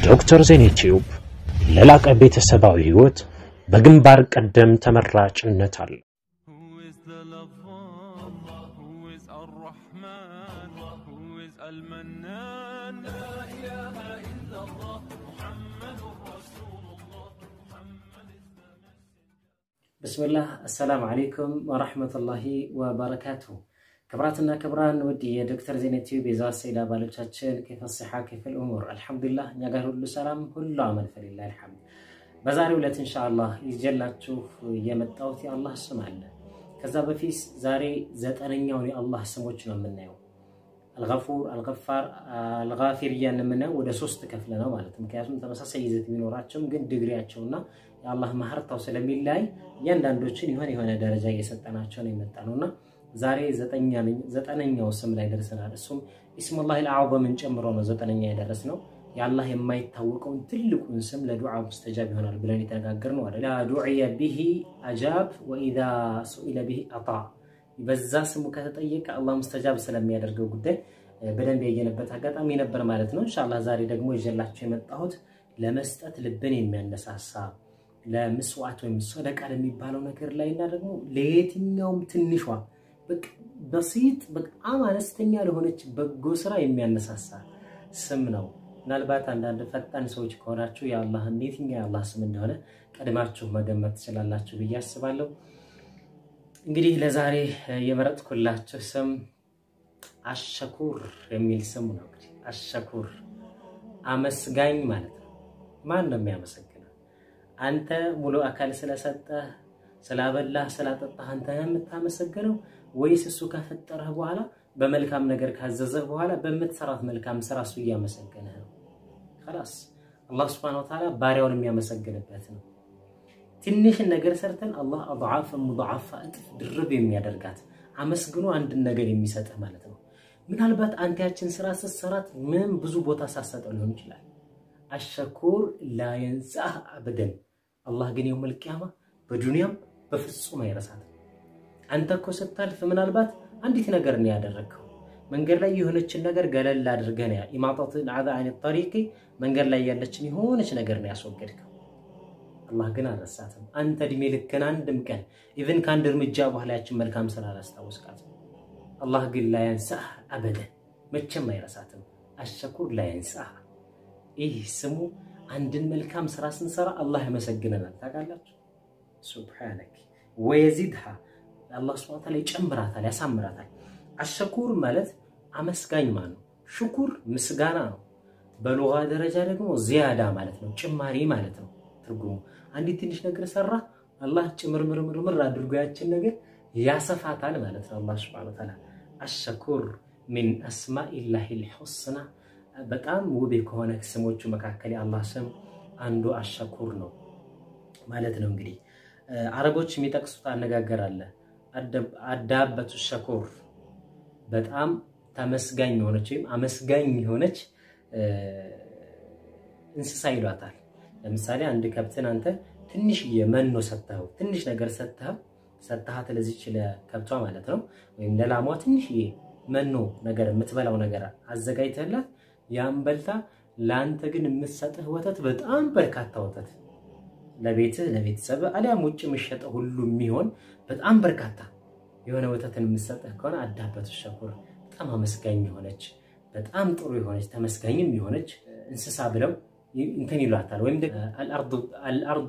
ዶክተር ዜና ቲዩብ ለላቀ ቤተሰባዊ ህይወት በግንባር ቀደም ተመራጭነት አለ። Who is the lover? Who is Ar-Rahman? Who is Al-Mannan? ብስምላህ አሰላሙ አለይኩም ወራህመቱላሂ ወበረካቱሁ። ክብራትና ክብራን ውድ የዶክተር ዜና ቲዩብ የዛት ሰይድ አባሎቻችን ከፈስሓ ክፍል ኡሙር አልሐምዱሊላህ፣ እኛ ጋር ሁሉ ሰላም፣ ሁሉ አመል ፈሊላህ አልሐምድ። በዛሬው ዕለት ኢንሻአላህ ይዤላችሁ የመጣሁት የአላህ ስም አለ። ከዛ በፊት ዛሬ ዘጠነኛውን የአላህ ስሞች ነው የምናየው። አልገፉር፣ አልገፋር፣ አልጋፊር እያን የምናየው ወደ ሶስት ከፍለ ነው ማለት ነው። ምክንያቱም ተመሳሳይ ይዘት ቢኖራቸውም ግን ድግሪያቸውና የአላህ ማህርታው ስለሚለያይ እያንዳንዶችን የሆነ የሆነ ደረጃ እየሰጠናቸው ነው የመጣ ነውና ዛሬ ዘጠነኛው ስም ላይ ደርሰናል። እሱም ኢስሙላህ አልአዕዘምን ጨምሮ ነው ዘጠነኛ የደረስ ነው። የአላህ የማይታወቀውን ትልቁን ስም ለዱዓ ሙስተጃብ ይሆናል ብለን የተነጋገርነው አለ ላ ዱዕየ ቢሂ አጃብ ወኢዛ ሱኢለ ቢሂ አጣ በዛ ስሙ ከተጠየቀ አላህ ሙስተጃብ ስለሚያደርገው ጉዳይ በደንብ ያየንበት አጋጣሚ ነበር ማለት ነው። ኢንሻአላህ ዛሬ ደግሞ ይዤላችሁ የመጣሁት ለመስጠት ልብን የሚያነሳሳ ለምስዋዕት ወይም ሰደቃ ለሚባለው ነገር ላይ እና ደግሞ ለየትኛውም ትንሿ በሲጥ በጣም አነስተኛ ለሆነች በጎ ስራ የሚያነሳሳ ስም ነው። ምናልባት አንዳንድ ፈጣን ሰዎች ከሆናችሁ የአላህ የትኛው የአላህ ስም እንደሆነ ቀድማችሁ መገመት ትችላላችሁ ብዬ አስባለሁ። እንግዲህ ለዛሬ የመረጥኩላችሁ ስም አሸኩር የሚል ስም ነው። እንግዲህ አሸኩር አመስጋኝ ማለት ነው። ማን ነው የሚያመሰግነው? አንተ ሙሉ አካል ስለሰጠህ ስላበላህ ስላጠጣህ አንተ የምታመሰግነው ወይስ እሱ ከፈጠረህ በኋላ በመልካም ነገር ካዘዘህ በኋላ በምትሰራት መልካም ስራ እሱ እያመሰገነህ ነው? خلاص አላህ Subhanahu Wa Ta'ala ባሪያውን የሚያመሰግንበት ነው። ትንሽን ነገር ሰርተን አላህ አضعاف ሙضاعፋ እጥፍ ድርብ የሚያደርጋት አመስግኖ አንድን ነገር የሚሰጥህ ማለት ነው። ምናልባት አንተ ያችን ስራ ስትሰራት ምንም ብዙ ቦታ ሳሰጠው ሊሆን ይችላል። አሸኩር ላየንሳህ አበደን አላህ ግን የውመል ቂያማ በዱንያም በፍጹም አይረሳትም። አንተ እኮ ስታልፍ ምናልባት አንዲት ነገር ነው ያደረግከው። መንገድ ላይ የሆነችን ነገር ገለል አድርገህ ነው ኢማጣት አዛ አይነት ጠሪቂ መንገድ ላይ ያለችን የሆነች ነገር ነው ያስወገድከው። አላህ ግን አልረሳትም። አንተ እድሜ ልክን አንድም ቀን ኢቭን ከአንድ እርምጃ በኋላ ያችን መልካም ስራ አላስታወስካትም። አላህ ግን ላያንሳህ አበደን መቼም አይረሳትም። አሸኩር ላያንሳህ ይህ ስሙ አንድን መልካም ስራ ስንሰራ አላህ ያመሰግነናል። ታውቃላችሁ? ሱብሓነክ ወየዚድሃ አላህ ሱብሓነሁ ወተዓላ ይጨምራታል፣ ያሳምራታል። አሸኩር ማለት አመስጋኝ ማለት ነው። ሽኩር ምስጋና ነው። በሉጋ ደረጃ ደግሞ ዚያዳ ማለት ነው፣ ጭማሪ ማለት ነው ትርጉሙ። አንዲት ትንሽ ነገር ሰራ አላህ ጭምርምርምርምር አድርጎ ያችን ነገር ያሰፋታል ማለት ነው። አላህ ሱብሓነሁ ወተዓላ አሸኩር ሚን አስማኢላሂል ሑስና በጣም ውብ ከሆነ ስሞቹ መካከል የአላህ ስም አንዱ አሸኩር ነው ማለት ነው። እንግዲህ አረቦች የሚጠቅሱት አነጋገር አለ። አዳበቱ ሸኩር በጣም ተመስጋኝ የሆነች ወይም አመስጋኝ የሆነች እንስሳ ይሏታል። ለምሳሌ አንድ ከብትን አንተ ትንሽዬ መኖ ሰጥተኸው ትንሽ ነገር ሰጥተኸው ሰጥተሃት ለዚች ለከብቷ ማለት ነው ወይም ለላሟ ትንሽዬ መኖ ነገር የምትበላው ነገር አዘጋጅተህላት ያን በልታ ለአንተ ግን የምትሰጥህ ወተት በጣም በርካታ ወተት ለቤትህ ለቤተሰብ አሊያም ውጭ የምሸጠው ሁሉ የሚሆን በጣም በርካታ የሆነ ወተትን የምትሰጥህ ከሆነ አዳበቱ ሸኩር በጣም አመስጋኝ የሆነች በጣም ጥሩ የሆነች ተመስጋኝም የሆነች እንስሳ ብለው እንትን ይሏታል። ወይም አልአርዱ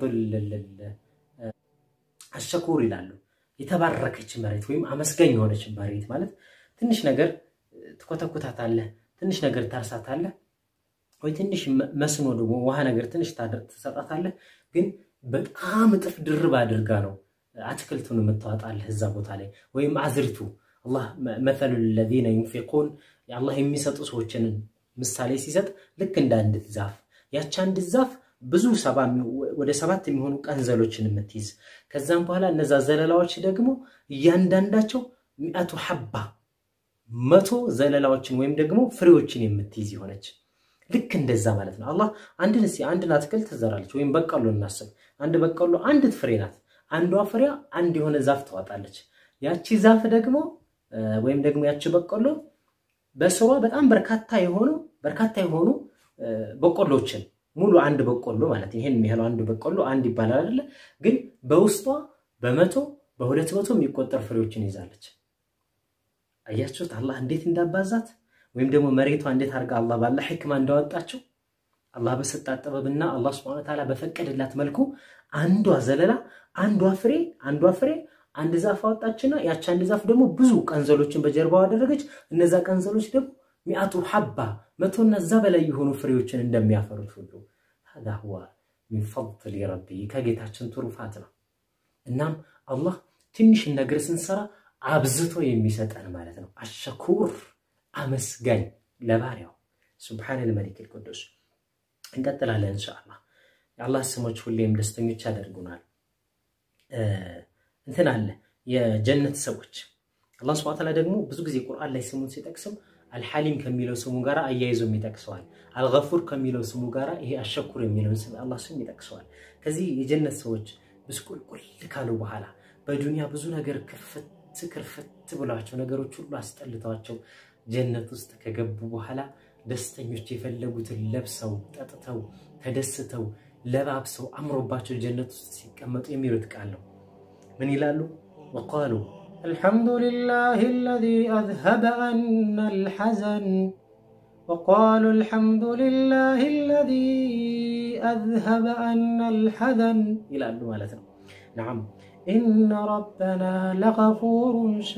አሸኩር ይላሉ። የተባረከች መሬት ወይም አመስጋኝ የሆነች መሬት ማለት ትንሽ ነገር ትኮተኩታታለህ፣ ትንሽ ነገር ታርሳታለህ፣ ወይ ትንሽ መስኖ ደግሞ ውሃ ነገር ትንሽ ትሰጣታለህ። ግን በጣም እጥፍ ድርብ አድርጋ ነው አትክልቱን የምታወጣልህ እዛ ቦታ ላይ ወይም አዝርቱ አላህ መሰሉ ለዚነ ዩንፊቁን አላህ የሚሰጡ ሰዎችን ምሳሌ ሲሰጥ ልክ እንደ አንዲት ዛፍ ያቺ አንዲት ዛፍ ብዙ ወደ ሰባት የሚሆኑ ቀንዘሎችን የምትይዝ ከዛም በኋላ እነዛ ዘለላዎች ደግሞ እያንዳንዳቸው ሚአቱ ሐባ መቶ ዘለላዎችን ወይም ደግሞ ፍሬዎችን የምትይዝ የሆነች ልክ እንደዛ ማለት ነው። አላህ አንድን እስኪ አንድን አትክልት ትዘራለች ወይም በቀሎ እናስብ። አንድ በቀሎ አንዲት ፍሬ ናት። አንዷ ፍሬያ አንድ የሆነ ዛፍ ታወጣለች። ያቺ ዛፍ ደግሞ ወይም ደግሞ ያቺ በቀሎ በስሯ በጣም በርካታ የሆኑ በርካታ የሆኑ በቆሎችን ሙሉ አንድ በቆሎ ማለት ይሄን የሚያህለው አንድ በቆሎ አንድ ይባላል አይደለ? ግን በውስጧ በመቶ በሁለት መቶ የሚቆጠር ፍሬዎችን ይዛለች። አያችሁት አላህ እንዴት እንዳባዛት ወይም ደግሞ መሬቷ እንዴት አድርጋ አላህ ባለ ሕክማ እንዳወጣችው አላህ በሰጣት ጥበብና አላህ ስብሐነ ወተዓላ በፈቀደላት መልኩ አንዷ ዘለላ አንዷ ፍሬ አንዷ ፍሬ አንድ ዛፍ አወጣችና ያቺ አንድ ዛፍ ደግሞ ብዙ ቀንዘሎችን በጀርባው አደረገች። እነዛ ቀንዘሎች ደግሞ ሚአቱ ሐባ መቶና እዛ በላይ የሆኑ ፍሬዎችን እንደሚያፈሩት ሁሉ ሀዛ ሁዋ ሚን ፈድሊ ረቢ ከጌታችን ትሩፋት ነው። እናም አላህ ትንሽን ነገር ስንሰራ አብዝቶ የሚሰጠን ማለት ነው። አሸኩር አመስጋኝ ለባሪያው ሱብሓነል መሊክል ቅዱስ። እንቀጥላለን ኢንሻአላህ። የአላህ ስሞች ሁሌም ደስተኞች ያደርጉናል። እንትን አለ የጀነት ሰዎች አላህ ሱብሓነሁ ወተዓላ ደግሞ ብዙ ጊዜ ቁርአን ላይ ስሙን ሲጠቅስም አልሐሊም ከሚለው ስሙ ጋር አያይዞም ይጠቅሰዋል። አልገፉር ከሚለው ስሙ ጋር ይሄ አሸኩር የሚለውን ስም አላህ ስም ይጠቅሰዋል። ከዚህ የጀነት ሰዎች ብስቁልቁል ካሉ በኋላ በዱንያ ብዙ ነገር ክፍት ክርፍት ብሏቸው ነገሮች ሁሉ አስጠልተዋቸው ጀነት ውስጥ ከገቡ በኋላ ደስተኞች የፈለጉትን ለብሰው ጠጥተው ተደስተው ለባብሰው አምሮባቸው ጀነት ውስጥ ሲቀመጡ የሚሉት ቃል ነው። ምን ይላሉ? ወቃሉ الحمد لله الذي أذهب عنا الحزن وقالوا الحمد لله الذي أذهب عنا الحزن إلى مالتنا نعم إن ربنا لغفور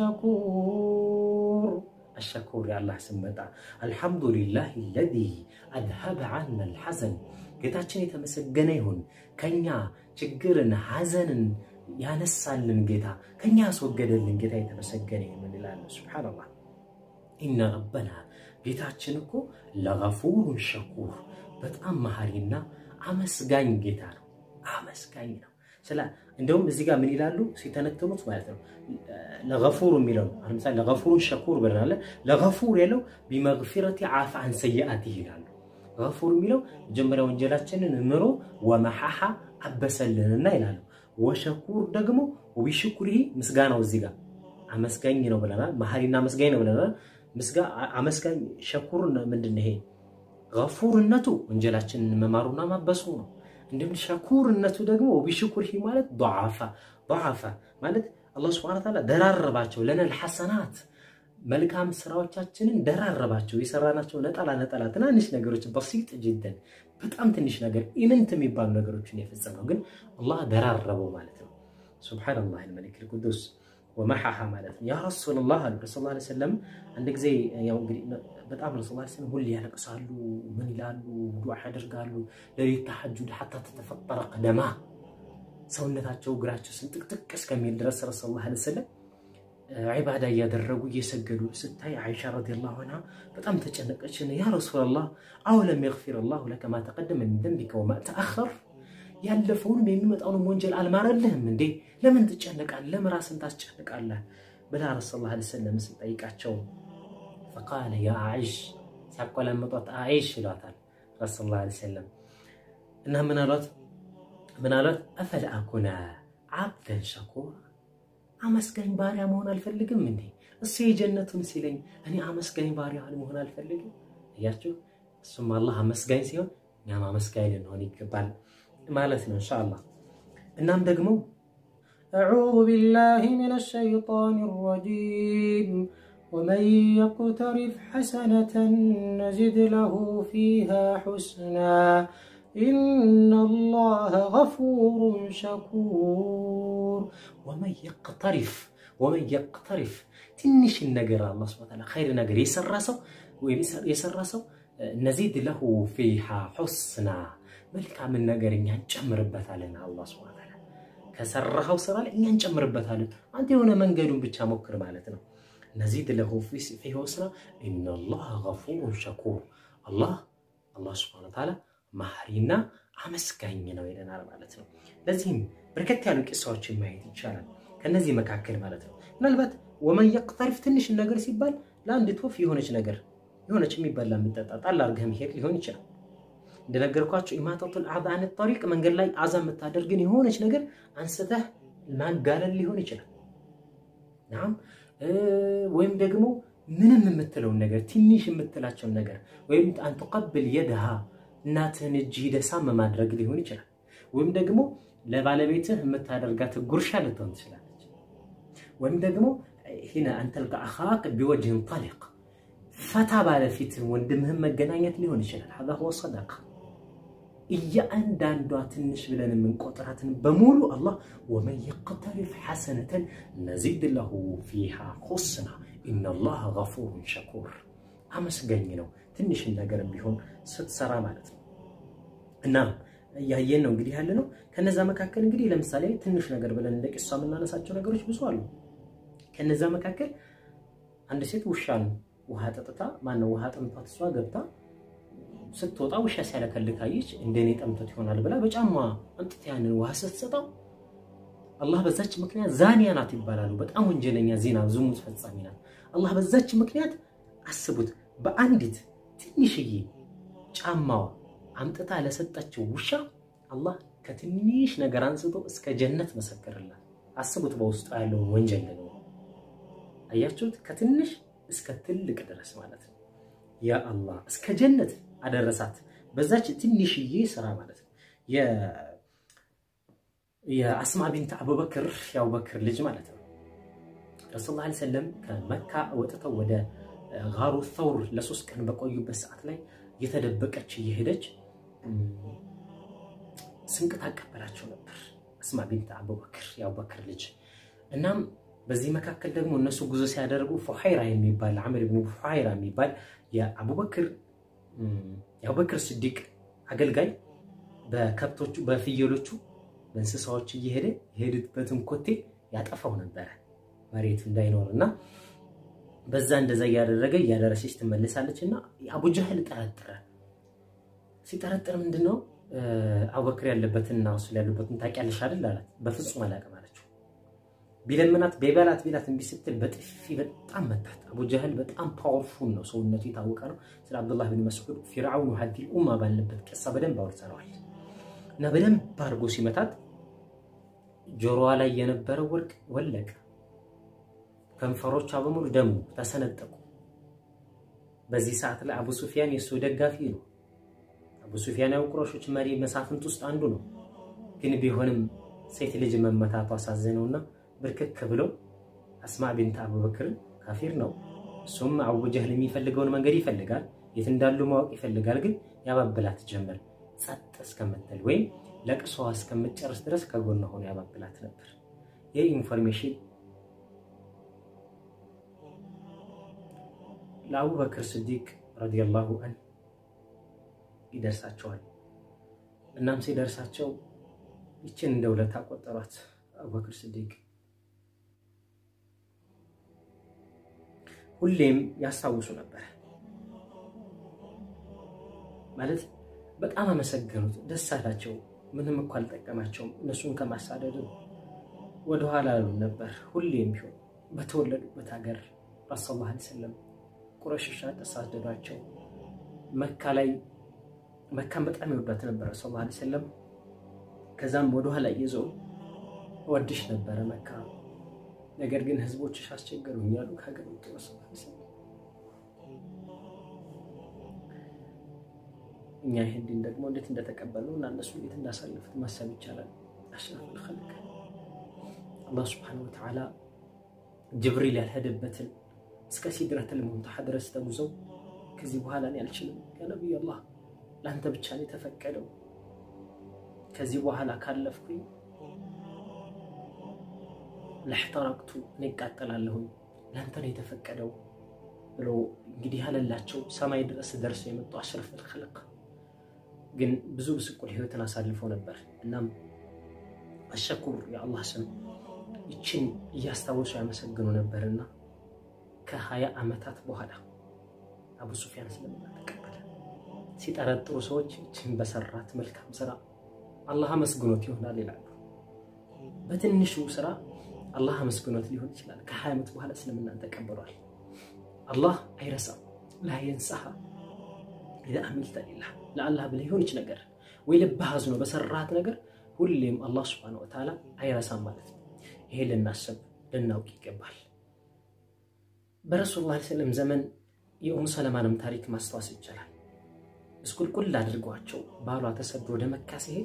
شكور الشكور يا الله سمتا الحمد لله الذي أذهب عنا الحزن ጌታችን የተመሰገነ ይሁን ከኛ ችግርን ሐዘንን ያነሳልን ጌታ ከኛ ያስወገደልን ጌታ የተመሰገነ ይሁን እንላለን። ሱብሓነላህ ኢነ ረበና ጌታችን እኮ ለገፉሩን ሸኩር በጣም መሐሪና አመስጋኝ ጌታ ነው። አመስጋኝ ነው። ስለ እንደውም እዚህ ጋር ምን ይላሉ ሲተነትኑት ማለት ነው ለገፉር የሚለው አሁን ምሳሌ ለገፉሩን ሸኩር ብለናል። ለገፉር ያለው ቢመግፊረቲ ዓፍ አን ሰይአቲህ ይላሉ። ገፉር የሚለው መጀመሪያ ወንጀላችንን ምሮ ወመሐሐ አበሰልንና ይላሉ። ወሸኩር ደግሞ ወቢሽኩሪሂ ምስጋናው እዚህ ጋር አመስጋኝ ነው ብለናል። መሐሪና አመስጋኝ ነው ብለናል። አመስጋኝ ሸኩር ምንድን ነው? ይሄ ገፉርነቱ ወንጀላችንን መማሩና ማበሱ ነው። እንዲሁም ሸኩርነቱ ደግሞ ወቢሽኩሪሂ ማለት ضعፋ ضعፋ ማለት አላህ ሱብሓነሁ ወተዓላ ደራረባቸው ለነል ሐሰናት መልካም ስራዎቻችንን ደራረባቸው። የሰራናቸው ነጠላ ነጠላ ትናንሽ ነገሮች በሲጥ ጅደን በጣም ትንሽ ነገር ኢምንት የሚባሉ ነገሮችን የፈጸመው ግን አላህ ደራረበው ማለት ነው። ሱብሓነላህ አልመሊክ ቅዱስ ወመሐሐ ማለት ነው። ያ ረሱላህ አሉ ረሱል ላ ሰለም አንድ ጊዜ ያው እንግዲህ በጣም ረሱል ላ ሰለም ሁሌ ያለቅሳሉ፣ ምን ይላሉ፣ ዱዓ ያደርጋሉ። ለሊት ተሐጁድ ሐታ ተተፈጠረ ቀደማ ሰውነታቸው እግራቸው ስንጥቅጥቅ እስከሚል ድረስ ረሱል ላ ሰለም ዒባዳ እያደረጉ እየሰገዱ ስታይ አይሻ ረዲየላሁ ዐንሃ በጣም ተጨነቀች። ያ ረሱላላህ አወለም የግፊር ላሁ ለከ ማ ተቀደመ ሚን ደንቢከ ወማ ተአኸር ያለፈውንም የሚመጣውንም ወንጀል አልማረልህም እንዴ? ለምን ትጨነቃለህ? ለምን ራስን ታስጨንቃለህ? ብላ ረሱል ላ ሰለም ስጠይቃቸው ፈቃለ ያ አይሽ ሲያቆላመጧት አይሽ ይሏታል ረሱል ላ ሰለም እና ምን አሏት? ምን አሏት? አፈላ አኩነ ዓብደን ሸኩራ አመስጋኝ ባሪያ መሆን አልፈልግም እንዴ? እሱ የጀነቱን ሲለኝ እኔ አመስጋኝ ባሪያ መሆን አልፈልግም? እያችሁ እሱም አላህ አመስጋኝ ሲሆን እኛም አመስጋኝ ልንሆን ይገባል ማለት ነው ኢንሻአላህ። እናም ደግሞ أعوذ بالله من الشيطان الرجيم ومن يقترف حسنة نزد له فيها حسنا إن الله غفور شكور ወመን የቅተሪፍ ወመን የቅተሪፍ ትንሽን ነገር አላህ ሱብሓነሁ ወተዓላ ኸይር ነገር የሰራ ሰው ወይም የሰራ ሰው ነዚድ ለሁ ፊሃ ሑስና መልካምን ነገር እኛ እንጨምርበታለን። አላህ ሱብሓነሁ ወተዓላ ከሰራኸው ስራ ላይ እኛ እንጨምርበታለን። አንተ የሆነ መንገዱን ብቻ ሞክር ማለት ነው። ነዚድ ለሁ ፊሃ ሑስና ኢነላህ ገፉሩን ሸኩር አላህ አላህ ሱብሓነሁ ወተዓላ መሐሪና አመስጋኝ ነው ይለናል ማለት ነው። ለዚህም በርከት ያሉ ቂሳዎችን ማየት ይቻላል። ከነዚህ መካከል ማለት ነው ምናልባት ወመን የቅተሪፍ ትንሽ ነገር ሲባል ለአንድ ቶፍ የሆነች ነገር የሆነች የሚበላ የሚጠጣ ጣል አድርገህ መሄድ ሊሆን ይችላል። እንደነገርኳቸው ኢማጠቱል አዛ አን ጠሪቅ መንገድ ላይ አዛ የምታደርግን የሆነች ነገር አንስተህ ማጋለል ሊሆን ይችላል። ናም ወይም ደግሞ ምንም የምትለውን ነገር ትንሽ የምትላቸውን ነገር ወይም አንቱቀብል የድሃ እናትህን እጅ ሂደህ ሳም ማድረግ ሊሆን ይችላል። ወይም ደግሞ ለባለቤትህ የምታደርጋት ጉርሻ ልትሆን ትችላለች። ወይም ደግሞ ሂነ አንተልቀ አኻክ ቢወጅህን ጠሊቅ ፈታ ባለፊትህ ወንድምህን መገናኘት ሊሆን ይችላል። ሀዛ ሁወ ሰደቃ። እያንዳንዷ ትንሽ ብለን የምንቆጥራትን በሙሉ አላህ ወመን የቅተሪፍ ሐሰነተን ነዚድ ለሁ ፊሃ ሁስና ኢነላህ ገፉሩን ሸኩር አመስገኝ ነው። ትንሽን ነገር ቢሆን ስትሰራ ማለት ነው። እና እያየን ነው እንግዲህ ያለ ነው። ከነዛ መካከል እንግዲህ ለምሳሌ ትንሽ ነገር ብለን እንደ ቂሷ የምናነሳቸው ነገሮች ብዙ አሉ። ከነዛ መካከል አንድ ሴት ውሻን ውሃ ጠጥታ ማነው ውሃ ጠምቷት እሷ ገብታ ስትወጣ ውሻ ሲያለከልክ አየች። እንደኔ ጠምቶት ይሆናል ብላ በጫማ አምጥታ ያንን ውሃ ስትሰጠው አላህ በዛች ምክንያት ዛኒያ ናት ይባላሉ። በጣም ወንጀለኛ ዜና ዝሙት ፈጻሚ ናት። አላህ በዛች ምክንያት አስቡት፣ በአንዲት ትንሽዬ ጫማዋ አምጥታ ለሰጠችው ውሻ አላህ ከትንሽ ነገር አንስቶ እስከ ጀነት መሰከርላት። አስቡት በውስጡ ያለውን ወንጀል ደግሞ አያችሁት? ከትንሽ እስከ ትልቅ ድረስ ማለት ነው። ያ አላህ እስከ ጀነት አደረሳት በዛች ትንሽዬ ስራ ማለት ነው። የአስማ ቢንት አቡበክር የአቡበክር ልጅ ማለት ነው። ረሱል ላ ሰለም ከመካ ወጥተው ወደ ጋሩ ተውር ለሶስት ቀን በቆዩበት ሰዓት ላይ የተደበቀች እየሄደች ስንቅ ታቀበላቸው ነበር። አስማ ቢንት አቡበክር የአቡበክር ልጅ እናም በዚህ መካከል ደግሞ እነሱ ጉዞ ሲያደርጉ ፉሐይራ የሚባል አምር ብን ፉሐይራ የሚባል የአቡበክር የአቡበክር ስዲቅ አገልጋይ በከብቶቹ በፍየሎቹ በእንስሳዎች እየሄደ የሄዱበትን ኮቴ ያጠፋው ነበረ መሬት እንዳይኖር እና በዛ እንደዛ እያደረገ እያደረሰች ትመለሳለች እና አቡጃህል ጠረጠረ። ሲጠረጥር ምንድን ነው አቡበክር ያለበትንና እሱ ያሉበትን ታውቂያለሽ አይደል አላት። በፍጹም አላውቅም አለችው። ቢለምናት ቤበላት ቢላት እምቢ ስትል በጥፊ በጣም መታት። አቡጃህል በጣም ፓወርፉል ነው፣ ሰውነቱ የታወቀ ነው። ስለ አብዱላህ ብን መስዑድ ፊርዓውን ሀዲል ኡማ ባለበት ቅሳ በደንብ አውርተነዋል። እና በደንብ አድርጎ ሲመታት ጆሮዋ ላይ የነበረው ወርቅ ወለቀ። ከንፈሮቿ በሙሉ ደሙ ተሰነጠቁ። በዚህ ሰዓት ላይ አቡ ሱፊያን የእሱ ደጋፊ ነው። አቡ ሱፊያን ያው ቁረሾች መሪ መሳፍንት ውስጥ አንዱ ነው። ግን ቢሆንም ሴት ልጅ መመታቱ አሳዘነውና ብርክክ ብሎ አስማ ቢንት አቡበክርን ካፊር ነው እሱም አቡ ጀህል የሚፈልገውን መንገድ ይፈልጋል፣ የት እንዳሉ ማወቅ ይፈልጋል። ግን ያባብላት ጀመር ጸጥ እስከምትል ወይም ለቅሶዋ እስከምትጨርስ ድረስ ከጎኗ ሆኖ ያባብላት ነበር። ይህ ኢንፎርሜሽን ለአቡበክር ስዲቅ ረዲየላሁ አን ይደርሳቸዋል። እናም ሲደርሳቸው ይችን እንደ ውለታ ቆጠሯት። አቡበክር ስዲቅ ሁሌም ያስታውሱ ነበር ማለት በጣም አመሰገኑት፣ ደስ አላቸው። ምንም እኮ አልጠቀማቸውም። እነሱን ከማሳደድ ወደኋላ አሉ ነበር። ሁሌም ቢሆን በተወለዱበት ሀገር ረሱል ላ ሰለም ቁረሾች አሳደዷቸው። መካ ላይ መካን በጣም ይወዷት ነበር ረሱል ላ ሰለም። ከዛም ወደኋላ እየዞሩ ወድሽ ነበረ መካ፣ ነገር ግን ህዝቦችሽ አስቸገሩኝ እያሉ ከሀገር ወጡ ረሱል ላ ሰለም እኛ ይህን ደግሞ እንዴት እንደተቀበሉ እና እነሱ እንዴት እንዳሳለፉት ማሰብ ይቻላል። አሽረፉል ኸልቅ አላህ ስብሐነሁ ወተዓላ ጅብሪል ያልሄደበትን እስከ ሲድረተል ሙንተሓ ድረስ ተጉዘው ከዚህ በኋላ እኔ አልችልም ያ ነቢይ አላህ ለአንተ ብቻ ነው የተፈቀደው፣ ከዚህ በኋላ ካለፍኩኝ ለሕተረቅቱ እኔ እቃጠላለሁኝ፣ ለአንተ ነው የተፈቀደው ብሎ እንግዲህ ያለላቸው ሰማይ ድረስ ደርሰው የመጡ አሽረፉል ኸልቅ ግን ብዙ ብስቁል ህይወትን አሳልፈው ነበር። እናም አሸኩር የአላህ ስም ይችን እያስታወሱ ያመሰግኑ ነበርና ከሀያ ዓመታት በኋላ አቡ ሱፊያን እስልምና ተቀበለ። ሲጠረጥሩ ሰዎች ይችን በሰራት መልካም ስራ አላህ አመስግኖት ይሆናል ይላሉ። በትንሹ ስራ አላህ አመስግኖት ሊሆን ይችላል። ከሀያ ዓመት በኋላ እስልምናን ተቀብሏል። አላህ አይረሳም። ላ የንሳሃ ኢዛ አሚልተ ሊላህ ለአላህ ብለህ የሆነች ነገር ወይ ልብህ አዝኖ በሰራት ነገር ሁሌም አላህ ስብሐነሁ ወተዓላ አይረሳም ማለት ነው። ይሄ ልናስብ ልናውቅ ይገባል። በረሱል ላ ሰለም ዘመን የኡም ሰለማንም ታሪክ ማስታወስ ይቻላል። እስቁልቁል አድርጓቸው ባሏ ተሰዶ ወደ መካ ሲሄድ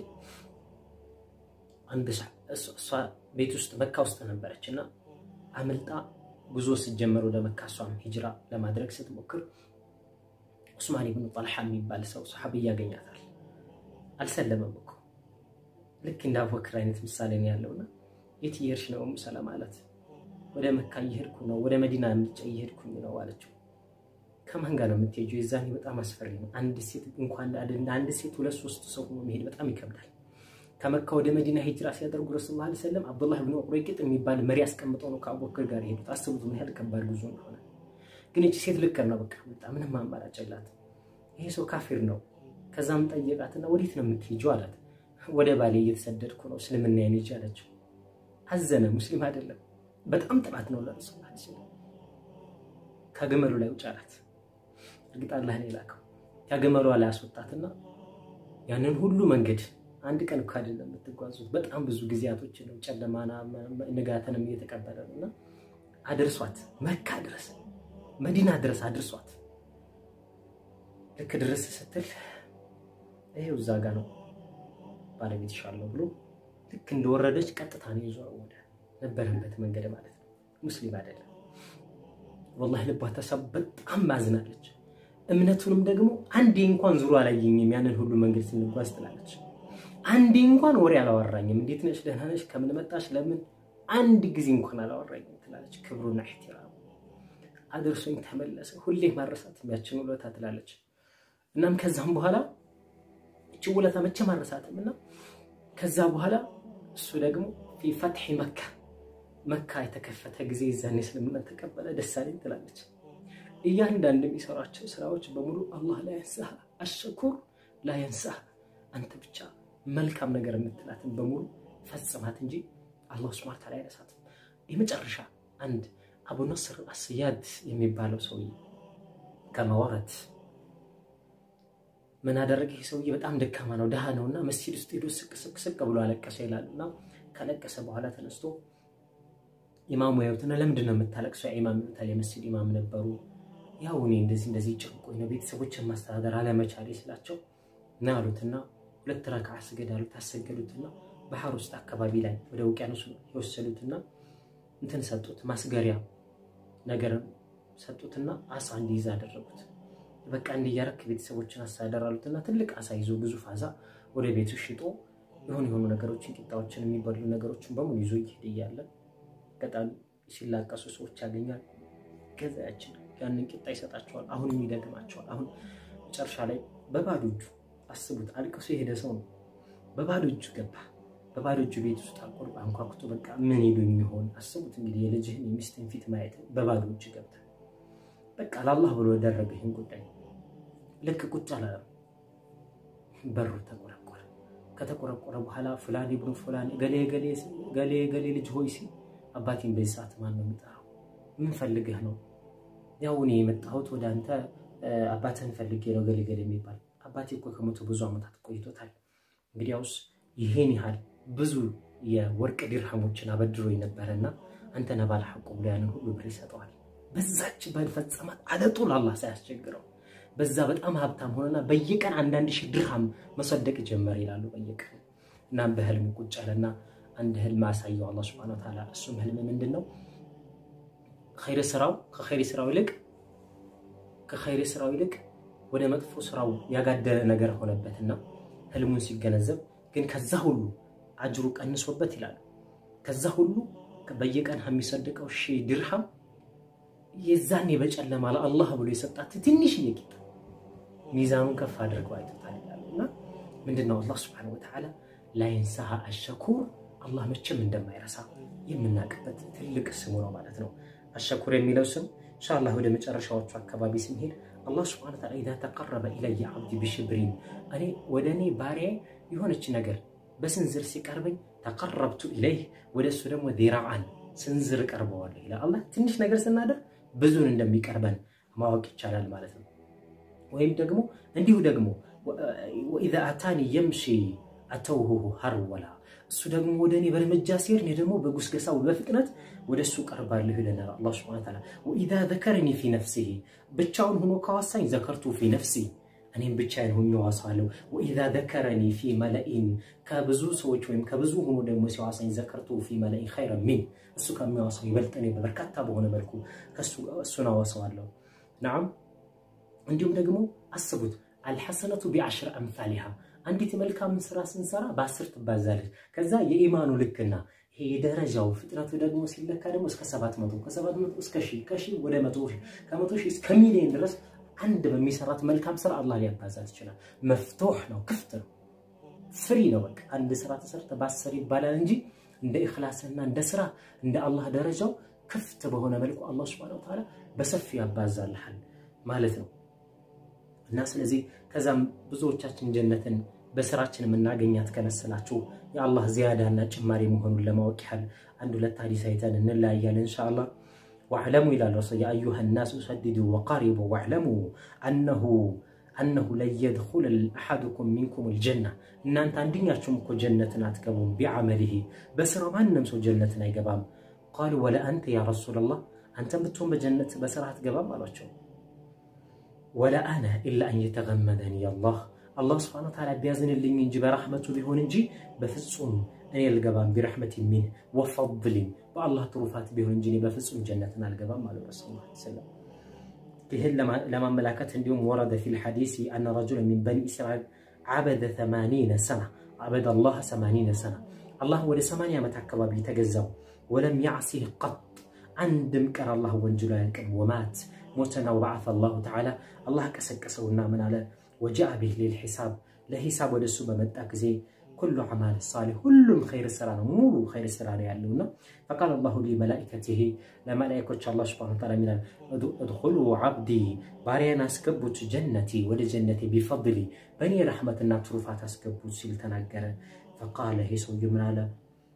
አንድ እሷ ቤት ውስጥ መካ ውስጥ ነበረች እና አምልጣ ጉዞ ስትጀመር ወደ መካ እሷም ሂጅራ ለማድረግ ስትሞክር ዑስማን ብኑ ጠልሓ የሚባል ሰው ሰሓቢ ያገኛታል። አልሰለመም እኮ ልክ እንደ አቡበክር አይነት ምሳሌ ነው ያለውና የት እየሄድሽ ነው ኡሙ ሰለማ አላት። ወደ መካ እየሄድኩ ነው፣ ወደ መዲና ምልጫ እየሄድኩኝ ነው አለችው። ከማን ጋር ነው የምትሄጂው? የዛኔ በጣም አስፈሪ ነው። አንድ ሴት እንኳን አንድ ሴት ሁለት ሶስት ሰው ሆኖ መሄድ በጣም ይከብዳል። ከመካ ወደ መዲና ሂጅራ ሲያደርጉ ረሱል ላ ሰለም አብዱላህ ብን ቁረይቅጥ የሚባል መሪ አስቀምጠው ነው ከአቡበክር ጋር የሄዱት። አስቡት ምን ያህል ከባድ ጉዞ እንደሆነ። ግን እቺ ሴት ልከር ነው በቃ በጣም ምንም አማራጭ የላት። ይሄ ሰው ካፊር ነው። ከዛም ጠየቃትና ወዴት ነው የምትሄጂው አላት። ወደ ባሌ እየተሰደድኩ ነው እስልምና ይንጅ አለችው። አዘነ። ሙስሊም አይደለም። በጣም ጥላት ነው ለረሱል ላ ሰለም። ከግመሉ ላይ ውጭ አላት። እርግጥ አላህ ነው የላከው። ከግመሏ ላይ አስወጣትና ያንን ሁሉ መንገድ አንድ ቀን እኮ አይደለም የምትጓዙት፣ በጣም ብዙ ጊዜያቶች ነው። ጨለማና ንጋተንም እየተቀበለ ነው እና አድርሷት መካ ድረስ መዲና ድረስ አድርሷት። ልክ ድረስ ስትል ይሄው እዛ ጋ ነው ባለቤት ይሻለው ብሎ ልክ እንደወረደች ቀጥታ ነው ይዞ ወደ ነበረበት መንገድ ማለት ነው። ሙስሊም አይደለም ወላሂ ልቧ ተሰብ በጣም ማዝናለች። እምነቱንም ደግሞ አንዴ እንኳን ዙሮ አላየኝም ያንን ሁሉ መንገድ ስንጓዝ ትላለች። አንዴ እንኳን ወሬ አላወራኝም። እንዴት ነሽ? ደህና ነሽ? ከምን መጣሽ? ለምን አንድ ጊዜ እንኳን አላወራኝም ትላለች። ክብሩና ኢሕቲራሙ አድርሶኝ ተመለሰ። ሁሌ ማረሳት ያችን ውለታ ትላለች። እናም ከዛም በኋላ እች ውለታ መቼ ማረሳትም እና ከዛ በኋላ እሱ ደግሞ ፊ ፈትሒ መካ መካ የተከፈተ ጊዜ ይዛኔ እስልምና ተቀበለ። ደስ አለኝ ትላለች። እያንዳንድ የሚሰራቸው ስራዎች በሙሉ አላህ ላይ ያንሳህ አሸኩር ላይ ያንሳህ አንተ ብቻ መልካም ነገር የምትላትን በሙሉ ፈጽማት እንጂ አላህ ሱብሓነሁ ወተዓላ አይረሳትም። የመጨረሻ አንድ አቡ ነስር አስያድ የሚባለው ሰውዬ ከመወረት ምን አደረገ? ይህ ሰውዬ በጣም ደካማ ነው፣ ድሃ ነው እና መስጂድ ውስጥ ሄዶ ስቅ ስቅ ስቅ ብሎ አለቀሰ ይላሉ። እና ከለቀሰ በኋላ ተነስቶ ኢማሙ ያዩትና ለምንድን ነው የምታለቅሰው? ኢማም ይሉታል። የመስጂድ ኢማም ነበሩ። ያው እኔ እንደዚህ እንደዚህ ጭንቆኝ ነው ቤተሰቦችን ማስተዳደር አለመቻሌ ስላቸው እና አሉትና ሁለት ረክዓ ስገድ አሉት። አሰገዱትና ባህር ውስጥ አካባቢ ላይ ወደ ውቅያኖስ የወሰዱትና እንትን ሰጡት፣ ማስገሪያ ነገር ሰጡትና አሳ እንዲይዝ አደረጉት። በቃ እንዲያረክ ቤተሰቦችን አስተዳደር አሉትና ትልቅ አሳ ይዞ ግዙፍ አሳ ወደ ቤቱ ሽጦ የሆኑ የሆኑ ነገሮችን ቂጣዎችን፣ የሚበሉ ነገሮችን በሙሉ ይዞ ይሄድ እያለ በጣም ሲላቀሱ ሰዎች ያገኛል። ገዛያችን ያንን ቂጣ ይሰጣቸዋል። አሁንም ይደግማቸዋል። አሁን መጨረሻ ላይ በባዶ እጁ አስቡት፣ አልቅሶ የሄደ ሰው ነው። በባዶ እጁ ገባ። በባዶ እጁ ቤት ውስጥ አቆር አንኳኩቶ በቃ ምን ሄዱኝ ይሆን? አስቡት እንግዲህ የልጅህን የሚስትን ፊት ማየት በባዶ እጅ ገብተ በቃ ለአላህ ብሎ ያደረገ ይህን ጉዳይ ልክ ቁጭ አላለም። በሩ ተቆረቆረ። ከተቆረቆረ በኋላ ፉላን ብኑ ፉላን ገሌ ገሌ ገሌ ልጅ ሆይ ሲል አባቴን በዚህ ሰዓት ማን ነው የሚጠራው? ምን ፈልገህ ነው? ያው እኔ የመጣሁት ወደ አንተ አባትህን ፈልጌ ነው ገሌ ገሌ የሚባል አባቴ እኮ ከሞቱ ብዙ ዓመታት ቆይቶታል። እንግዲያውስ ይሄን ያህል ብዙ የወርቅ ዲርሃሞችን አበድሮ ነበረና አንተ ነህ ባለ ሐቁ ብሎ ያንን ሁሉ ብር ይሰጠዋል። በዛች በፈጸማት አለጡ ለአላህ ሳያስቸግረው በዛ በጣም ሀብታም ሆነና በየቀን አንዳንድ ሺህ ድርሃም መሰደቅ ጀመረ ይላሉ። በየቀን እናም በህልም ቁጭ አለና አንድ ህልም አሳየው አላህ ሱብሓነሁ ወተዓላ። እሱም ህልም ምንድን ነው? ኸይር ስራው ከኸይር ስራው ይልቅ ከኸይር ስራው ይልቅ ወደ መጥፎ ስራው ያጋደለ ነገር ሆነበትና ህልሙን ሲገነዘብ ግን ከዛ ሁሉ አጅሩ ቀንሶበት ይላሉ። ከዛ ሁሉ በየቀን የሚሰድቀው ሺህ ድርሃም የዛኔ በጨለማ ለአላህ ብሎ የሰጣት ትንሽ ቂጣ ሚዛኑን ከፍ አድርገው አይቶታል ይላሉ። እና ምንድነው አላህ ስብሐነሁ ወተዓላ ላይንሳሃ አሸኩር አላህ መቼም እንደማይረሳ የምናውቅበት ትልቅ ስሙ ነው ማለት ነው። አሸኩር የሚለው ስም ኢንሻአላህ ወደ መጨረሻዎቹ አካባቢ ስንሄድ አላህ ስብሐነሁ ወተዓላ ኢዛ ተቀረበ ኢለየ ዓብዲ ቢሽብሪን እኔ ወደ እኔ ባሪያዬ የሆነች ነገር በስንዝር ሲቀርበኝ ተቀረብቱ ኢለይህ ወደ እሱ ደግሞ ዚራዓን ስንዝር ቀርበዋለሁ ይላል። አላህ ትንሽ ነገር ስናደርግ ብዙን እንደሚቀርበን ማወቅ ይቻላል ማለት ነው። ወይም ደግሞ እንዲሁ ደግሞ ወኢዛ አታኒ የምሺ አተውሁ ሀርወላ እሱ ደግሞ ወደ እኔ በእርምጃ ሲሄድ እኔ ደግሞ በጉስገሳው በፍጥነት ወደ እሱ ቀርባለሁ ይለናል አላህ ሱብሓነሁ ወተዓላ። ወኢዛ ዘከረኒ ፊ ነፍሲሂ ብቻውን ሆኖ ካዋሳኝ ዘከርቱ ፊ ነፍሲ እኔም ብቻዬን ሆኜ ዋሰዋለሁ። ወኢዛ ዘከረኒ ፊ መለኢን ከብዙ ሰዎች ወይም ከብዙ ሆኖ ደግሞ ሲዋሳኝ ዘከርቱ ፊ መለኢን ኸይረ ሚን እሱ ከሚዋሳው ይበልጥ እኔ በበርካታ በሆነ መልኩ እሱን አወሰዋለሁ። ናም እንዲሁም ደግሞ አስቡት አልሐሰነቱ ቢዐሽር አምሳሊሃ አንዲት መልካም ስራ ስንሰራ በአስር ትባዛለች። ከዛ የኢማኑ ልክና ይሄ የደረጃው ፍጥነቱ ደግሞ ሲለካ ደግሞ እስከ ሰባት መቶ ከሰባት መቶ እስከ ሺህ ከሺህ ወደ መቶ ሺህ ከመቶ ሺህ እስከ ሚሊዮን ድረስ አንድ በሚሰራት መልካም ስራ አላህ ሊያባዛት ይችላል። መፍቶሕ ነው፣ ክፍት ነው፣ ፍሪ ነው። በቃ አንድ ስራ ተሰርተ በአስር ይባላል እንጂ እንደ ኢኽላስና እንደ ስራ እንደ አላህ ደረጃው ክፍት በሆነ መልኩ አላህ ሱብሓነሁ ወተዓላ በሰፊ ያባዛልሃል ማለት ነው። እና ስለዚህ ከዛም ብዙዎቻችን ጀነትን በስራችን የምናገኛት ከመሰላችሁ የአላህ ዚያዳና ጭማሪ መሆኑን ለማወቅ ያህል አንድ ሁለት ሀዲስ አይተን እንለያያለን ኢንሻአላህ። ዋዕለሙ ይላል ረሱል ያ አዩሃ ናስ ሰድዱ ወቃሪቡ ዋዕለሙ አነሁ አነሁ ለየድኹለ አሐዱኩም ሚንኩም ልጀና እናንተ አንድኛችሁም እኮ ጀነትን አትገቡም። ቢዓመሊሂ በስራው ማንም ሰው ጀነትን አይገባም። ቃሉ ወለ አንተ ያ ረሱላላህ አንተም ብትሆን በጀነት በስራ አትገባም አሏቸው። ወላ አነ ኢላ አን የተገመደኒ አላህ አላህ ስብሐነ ወተዓላ ቢያዝንልኝ እንጂ በራህመቱ ቢሆን እንጂ በፍጹም እኔ አልገባም። ቢረሕመት ሚን ወፈድሊን በአላህ ትሩፋት ቢሆን እንጂ እኔ በፍጹም ጀነትን አልገባም አሉ ረሱል ሰለም። ይህን ለማመላከት እንዲሁም ወረደ ፊል ሐዲስ አነ ረጁለ ሚን በኒ እስራኤል ዓበደ ሰማኒነ ሰና ዓበደ አላህ ሰማኒነ ሰና አላህ ወደ ሰማንያ ዓመት አካባቢ ተገዛው። ወለም ያዕሲህ ቀጥ አንድም ቀን አላህ ወንጅሎ አያልቅም። ወማት ሞተና ወበዓተ አላሁ ተዓላ አላህ ቀሰቀሰውና ምን አለ ወጃአ ቢህ ሊልሒሳብ ለሂሳብ ወደ እሱ በመጣ ጊዜ ኩሉ አማል ሳሊህ ሁሉም ኸይር ስራ ነው፣ ሙሉ ኸይር ስራ ነው ያለውና ፈቃል አላሁ ሊመላኢከቲሂ ለመላኢኮች አላህ ሱብሓነሁ ወተዓላ ሚላል እድኹሉ ዓብዲ ባሪያን አስገቡት ጀነቲ ወደ ጀነቴ ቢፈድሊ በእኔ ረሕመትና ትሩፋት አስገቡት ሲል ተናገረ። ፈቃለ ይሄ ሰውዬ ምን አለ?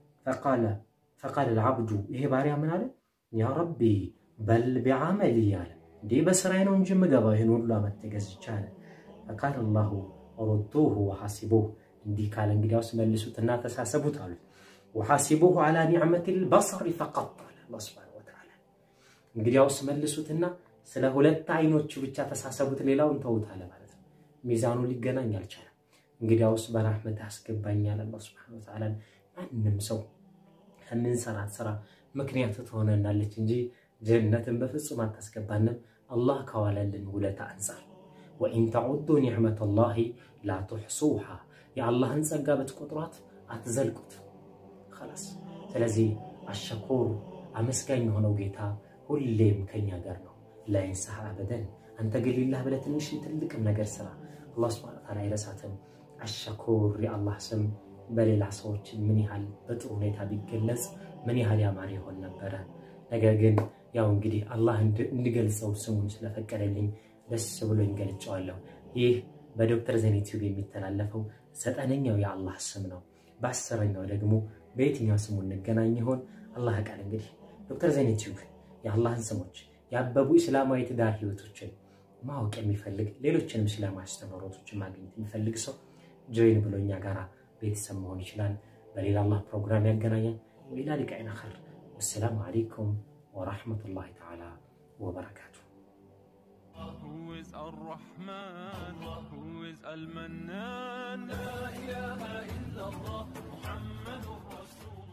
ፈቃለ ልዓብዱ ይሄ ባሪያ ምን አለ? ያ ረቢ በል ቢዓመሊ አለ እንዴ በስራዬ ነው እንጂ የምገባው ይህን ሁሉ ዓመት ተገዝቻ አለ። ፈቃል አላሁ ሩዱሁ ወሐሲቡህ እንዲህ ካለ እንግዲያውስ መልሱትና ተሳሰቡት አሉት። ወሐሲቡሁ ዓላ ኒዕመቲል በሰሪ ፈቀጥ አለ አላህ ሱብሓነሁ ወተዓላ። እንግዲያውስ መልሱትና ስለ ሁለት አይኖቹ ብቻ ተሳሰቡት፣ ሌላውን ተውት አለ ማለት ነው። ሚዛኑ ሊገናኝ አልቻለም። እንግዲያውስ በራህመት አስገባኛል አላህ ሱብሓነሁ ወተዓላ። ማንም ሰው ከምንሰራት ስራ ምክንያት ትሆነናለች እንጂ ጀነትን በፍጹም አታስገባንም አላህ ከዋለልን ውለታ አንጻር ወኢን ተዑዱ ኒዕመተ ላሂ ላ ቱሕሱሃ የአላህን ጸጋ ብትቆጥሯት አትዘልቁት። ኸላስ። ስለዚህ አሸኩር አመስጋኝ የሆነው ጌታ ሁሌም ከኛ ጋር ነው። ላይንሳህ አበደን። አንተ ግን ሊላህ ብለህ ትንሽ ትልቅም ነገር ስራ፣ አላህ ሱብሓነሁ ወተዓላ አይረሳትም። አሸኩር የአላህ ስም በሌላ ሰዎች ምን ያህል በጥሩ ሁኔታ ቢገለጽ ምን ያህል ያማረ ይሆን ነበረ። ነገር ግን ያው እንግዲህ አላህ እንድገልጸው ስሙን ስለፈቀደልኝ ደስ ብሎኝ ገልጨዋለሁ። ይህ በዶክተር ዘይን ዩቲዩብ የሚተላለፈው ዘጠነኛው የአላህ ስም ነው። በአስረኛው ደግሞ በየትኛው ስሙ እንገናኝ ይሆን? አላህ ቃል እንግዲህ ዶክተር ዘይን ዩቲዩብ የአላህን ስሞች ያበቡ እስላማዊ ትዳር ህይወቶችን ማወቅ የሚፈልግ ሌሎችንም እስላማዊ አስተምህሮቶችን ማግኘት የሚፈልግ ሰው ጆይን ብሎ እኛ ጋር ቤተሰብ መሆን ይችላል። በሌላ አላህ ፕሮግራም ያገናኛል። ወኢላ ሊቃኢን አኸር። ወሰላሙ አለይኩም ወራህመቱላሂ ተዓላ ወበረካቱ። Who is Ar-Rahman? Who is Al-Mannan? La ilaha illallah Muhammadur Rasul